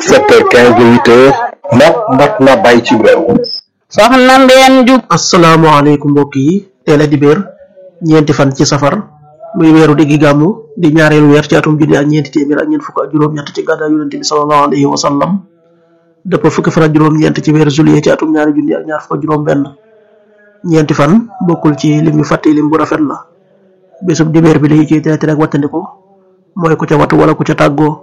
sept heures quinze ba huit heures mat mat na bàyyi ci réew soxna mbeen jub asalaamaaleykum mbokk yi teel a dibéer ñeenti fan ci safar muy weeru diggi gàmmu di ñaareelu weer ci atum junni ak ñeenti téeméer ak ñeent fukk ak juróom-ñett ci gàddaa yonente bi sallallahu alayhi wa sallam dëpp fukki fan ak juróom-ñeent ci weeru juillet ci atum ñaari junni ak ñaar fukk ak juróom-benn ñeenti fan bokkul ci lim yu fàtte lim bu rafet la bésub dibéer bi dañu ciy teete rek wattandiku mooy ku ca wattu wala ku ca tàggoo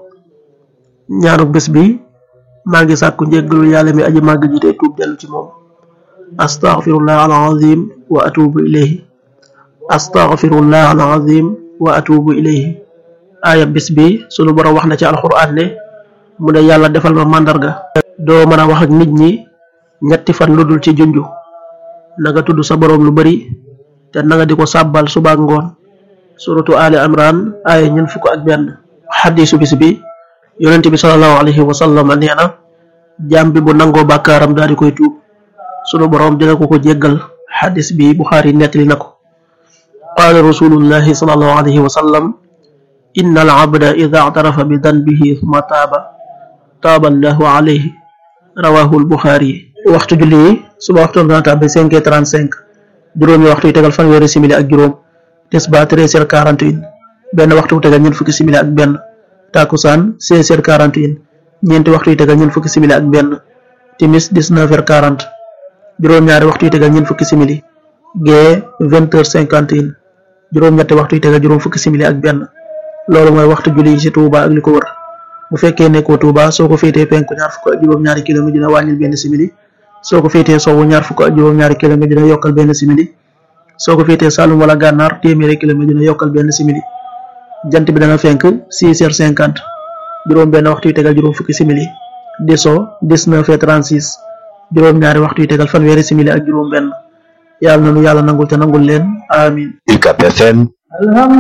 ñaanu bés bi maa ngi sàkku njéggalul yàlla mi aji màgg ji tey tuub dellu ci moom astaghfirullah alazim wa atubu ilayhi astaghfirullah alazim wa atubu ilayhi aaya bis bi sunu borom wax na ci alquran ne mu ne yàlla defal ma màndarga doo mën a wax ak nit ñi ñetti fan lu dul ci junju na nga tudd sa borom lu bari te na nga di ko sàbbal suba ak ngoon suratu ali imran aaya ñeent fukk ak benn xadisu bis bi yonente bi salallahu alayhi wa sallam nee na jaam bi bu nangoo bàkkaaram daal di koy tuub sunu borom dina ko ko jéggal xadis bi buxaari nettali na ko qaala rasulullahi salallahu alayhi wa sallam inna al abda ida actarafa bi danbihi suma taaba taaba allahu alayhi rawahu al buxaari waxtu julli yi suba waxtu dana tàbbi cinq heures trente cinq juróomi waxtu yi tegal fanweeri simili ak juróom tisba treize heures quarante et un benn waxtu wu tegal ñeent fukki simili ak benn takusaan seize heures quarante et un ñeenti waxtu yi tegal ñeent fukki simili ak benn timis dix-neuf heures quarante juróom-ñaari waxtu yi tegal ñeent fukki simili gee vingt heures cinquante et un juróom-ñetti waxtu yi tegal juróom fukki simili ak benn loolu mooy waxtu julli yi ci Touba ak li ko wër bu fekkee nekkoo Touba soo ko féetee penku ñaar fukk ak juróom-ñaari kilomètre dina wàññil benn simili soo ko féetee sowwu ñaar fukk ak juróom-ñaari kilomètre dina yokkal benn simili soo ko féetee Saloum wala Gànnaar téeméeri kilomètre dina yokkal benn simili jant bi dana fenk six heures cinquante juróom benn waxtu yi tegal juróom fukki simili di so dix-neuf heures trente-six juróom-ñaari waxtu yi tegal fanweeri simili ak juróom benn yàlla na nu yàlla nangul te nangul leen amin UCAB FM